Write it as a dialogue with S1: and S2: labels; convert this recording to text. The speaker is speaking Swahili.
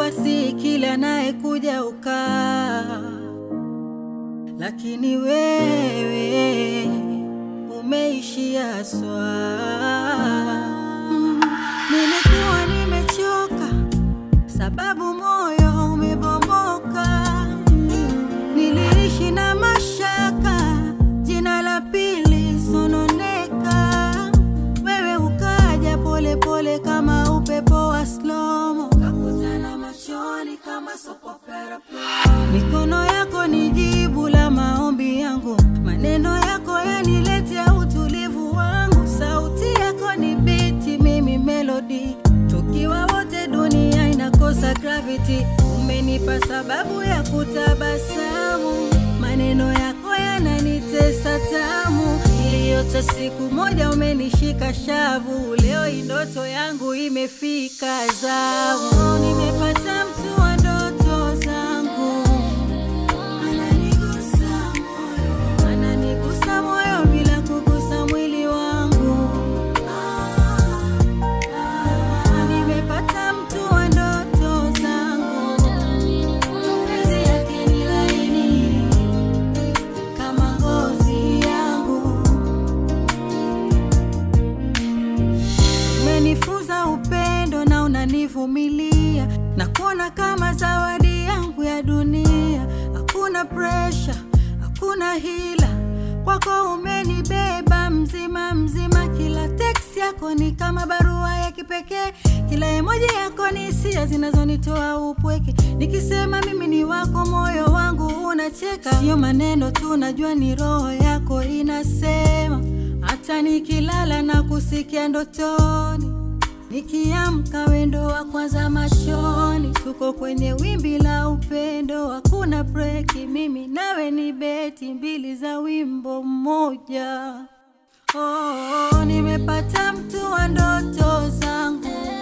S1: nafasi kila anayekuja ukaa, lakini wewe umeishia swaa. Mm, nilikuwa nimechoka sababu moyo umebomoka. Niliishi na mashaka, jina la pili sononeka. Wewe ukaja pole pole kama upepo wa slomo, kakutana machoni kama soap opera. Mikono yako ni jibu la maombi yangu, maneno yako yaniletea utulivu wangu, sauti yako ni biti, mimi melody tukiwa wote dunia inakosa gravity. Umenipa sababu ya kutabasamu, maneno yako yananitesa tamu. Iliyote siku moja umenishika shavu, leo hii ndoto yangu imefika zamu. Nimepata mtu wa ndoto zangu, ananigusa moyo, ananigusa moyo bila kugusa mwili wangu. Nimepata mtu wa ndoto zangu, mapenzi yake ni laini kama ngozi yangu. Umenifunza upendo na unanivumilia na kuona kama zawadi yangu ya dunia. Hakuna presha, hakuna hila, kwako umenibeba mzima mzima. Kila teksi yako ni kama barua ya kipekee, kila emoji yako ni hisia zinazonitoa upweke. Nikisema mimi ni wako, moyo wangu unacheka. Sio maneno tu, najua ni roho yako inasema. Hata nikilala na kusikia ndotoni, nikiamka wendo wa kwanza machoni. Tuko kwenye wimbi la upendo, hakuna breki. Mimi nawe ni beti mbili za wimbo mmoja. Oh, nimepata mtu wa ndoto zangu